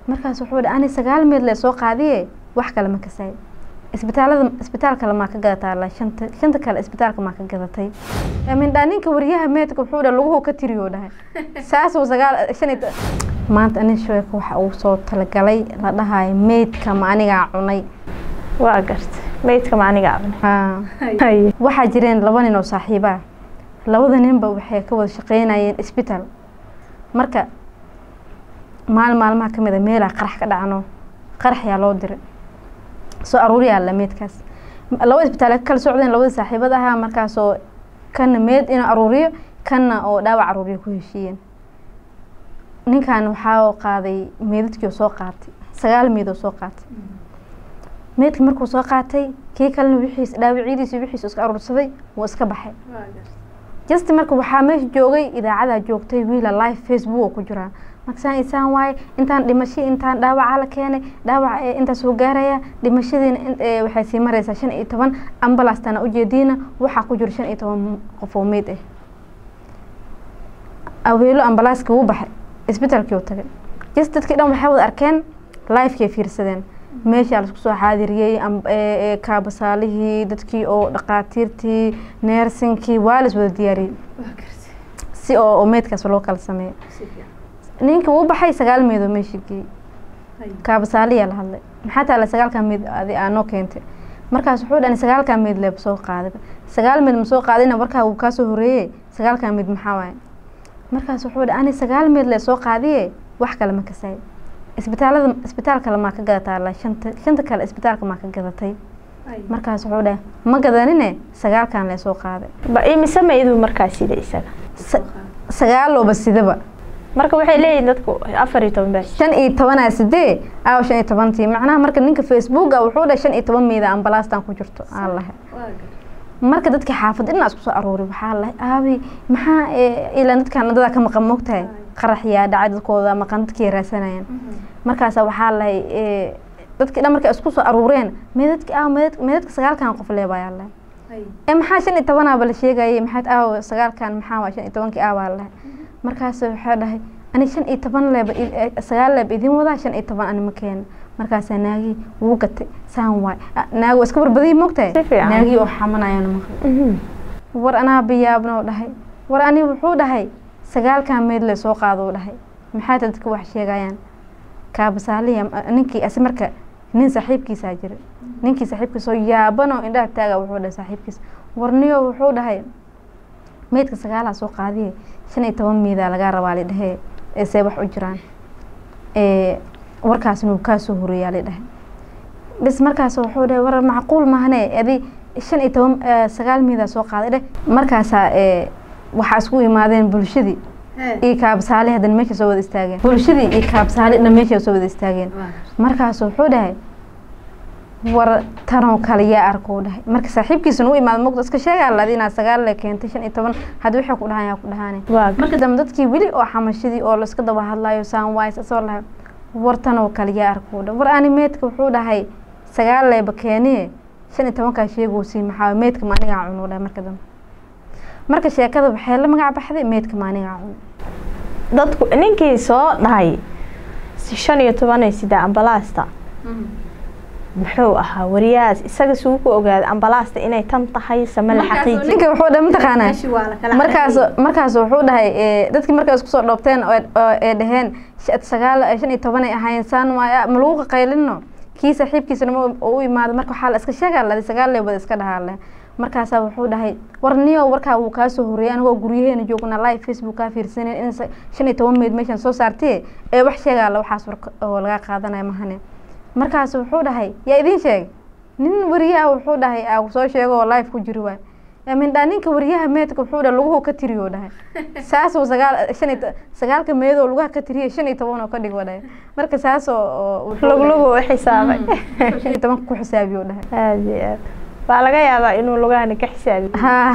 markaas wuxuu dhahay ani sagaal meed le soo qaadiye wax kale ma kasay isbitaalada isbitaalka kale maa ka gadataa la shanta shanta kale isbitaalka maa ka gadatay mindhaa ninka wariyaha meedka wuxuu dhahay laguhu ka tiriyo dhahay saasuu sagaal shan iyo maanta anin sheeko waxa uu soo talagalay la dhahayo meydka ma anigaa cunay waa gartay meydka ma aniga cabne haa haye waxaa jireen laba nin oo saaxiiba ah labada ninba waxay ka wada shaqeynayeen isbitaal marka maalin maalmaha ka mid a meelaa qarax ka dhacno qarax yaa loo diray soo aruuriyaa la meedkaas laba isbitaal ka kala socdeen labadii saaxiibada ahaa markaasoo kana meed inuu aruuriyo kana oo dhaawac aruuriyo ku heshiiyeen ninkan waxaa qaaday meedadkii oo soo qaatay sagaal meed oo soo qaatay meedka markuu soo qaatay kii kalena wixiis dhaawacyadiisi wixiis iska aruursaday wuu iska baxay just marka waxaa meesha joogay idaacadaa joogtay wiila live facebook oo ku jiraa markasaan isaan waaye intaan dhimasho intaan dhaawaca la keenay dhaawac ee intaas soo gaaraya dhimashadiina in- ee waxay sii mareysaa shan iyo toban ambalaastana ujeediina waxaa ku jiro shan iyo toban qof oo meyd ah aweelo ambalaaska wuu baxay isbitaalkii uu tagay just dadkii dhan waxay wada arkeen livekay fiirsadeen meeshaa laisku soo xaadiriyey am- ee- ee kaabasaalihii dadkii oo dhaqaatiirtii neersinkii waa lis wada diyaariyey si oo oo meydkaas loo kala sameeyo ninka wuu baxay sagaal meed oo meesha geeyey kaabasaaliyaa la hadlay maxaa taala sagaalkan meed adi aa noo keentay markaas wuxuu dhani sagaalkan meed leeba soo qaadayba sagaal meed ma soo qaadayna warkaa wuu kaasoo horeeyey sagaalkan meed maxaa waaye markaas wuxuu dhahay ani sagaal meed le soo qaadiye wax kale ma kasay isbitaalada isbitaal kale maa ka gadataa la shanta shanta kale isbitaalka maa ka gadatay markaas wuxuu dhahay ma gadanine sagaalkan le soo qaaday ba imise meyduu markaa sida isaga Sa- sagaalooba sidaba marka waxay leeyihin dadku afar iyo toban baa shan iyo tobanaa sidee aaw shan iyo tobantii macnaha marka ninka facebooka wuxuu dhahay shan iyo toban meeda ambalaastan ku jirto aan lahay marka dadka xaafadda inaa isku soo aruuri waxaa lahay aabi maxaa ee, ilaa dadkan dadaa ka maqan mogtahay qarax yaa dhacay dadkooda maqan dadkii raasanayaan markaasa waxaa lahay ee, dadkii dhan markay isku soo aruureen meedadki aaw meedad meedadka sagaalkan qof leebayaa lahay ee maxaa shan iyo tobanaaba la sheegayay maxaad aaw sagaalkan maxaa waa shan iyo tobankii aawaa lahay markaas waxaa dhahay ani shan iyo toban leeba i- eh, sagaal leeba idin wadaa shan iyo toban ani ma keeno markaasaa naagii wuu gatay saan waay Ah, naagi waa iska barbadiyay mogtahay Si fiican. naagii oo xamanayaan maqlay war anaa biyaabnoo dhahay war ani wuxuu dhahay sagaalkan meed le soo qaado u dhahay maxaa dadka wax sheegayaan kaabasaaliya ninkii asi marka nin saaxiibkiisaa jira ninkii saaxiibkiisa oo yaabanoo indhaha taaga wuxuu dhahay saaxiibkiisa warniyo wuxuu dhahay meydka sagaalaa soo qaadiye shan iyo toban meedaa lagaa rabaa la dhahee ee see wax u jiraan ee warkaasna wuu kaa soo horeeyaa la dhahay bis markaas wuxuu dhahay war macquul maahane adi shan iyo toban eh, sagaal meedaa soo qaaday dheh markaasaa ee waxaa isku imaadeen bulshadii iyo kaabsaali haddana meesha soo wada istaageen bulshadii iyo kaabsaali dhan meesha soo wada istaageen markaas wuxuu dhahay war tanoo kale yaa arkuu dhahay marka saaxiibkiisana u imaada mogta iska sheegaa ladi inaad sagaal le keentay shan iyo toban hadda waxay ku dhahaan yaa ku dhahaane waa marka dambe dadkii weli oo xamashadii oo laiska daba hadlayo saan waay sasoo lahay war tanoo kale yaa arkuu dhahay war ani meedka wuxuu dhahay sagaal leeba keeniye shan iyo tobankaa sheegoosii maxaa meedka ma anigaa cunuu dhahay marka dambe marka sheekada waxay la magac baxday meedka ma anigaa cun dadku ninkii soo dhahay si shan iyo tobanay sida ambalaasta muxuu ahaa wariyahaas isaga suu ku ogaaday ambalaasta inay tan tahay sama la xaqiiji ninka wuxuu dhahay mataqaanaa markaas markaas wuxuu dhahay ee, dadkii markay isku soo dhoobteen oo oo ay dhaheen sh- sagaal shan iyo toban ay ahaayeen saan waaya ma lagu qaqaylino kii saaxiibkiisana ma u- u imaado marka waxaa la iska sheegaa ladi sagaal leebada iska dhahaa leh markaasaa wuxuu dhahay war niyo warkaa wuu kaa soo horeeyay anigoo guryaheena joogna live facebook kaa fiirsanen in sa- shan iyo toban meed meeshan soo saartee ee wax sheegaa la waxaas war oo laga qaadanaya mahane markaas wuxuu dhahay yaa idiin sheegay nin wariyaha wuxuu dhahay aa soo sheego oo live ku jiri waay mindhaa ninka wariyaha meedka wuxuu dhahay laguhu ka tiriyo dhahay saasuu sagaal shan iyo to- sagaalka meedoo lugaha ka tiriyay shan iyo toban oo ka dhigo dhahay marka saasoo oo wuxuu dhahay- luglugu u xisaabay shan iyo tobanka ku xisaabiyo dhahay aad iyo aad waa laga yaabaa inuu lugahani ka xisaabiyo ha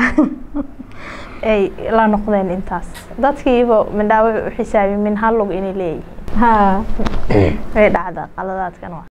ay la noqdeen intaas dadkiiba mindhaa wuxuu u xisaabiy min hal lug inay leeyihiin ha way dhacdaa qaladaadkan waa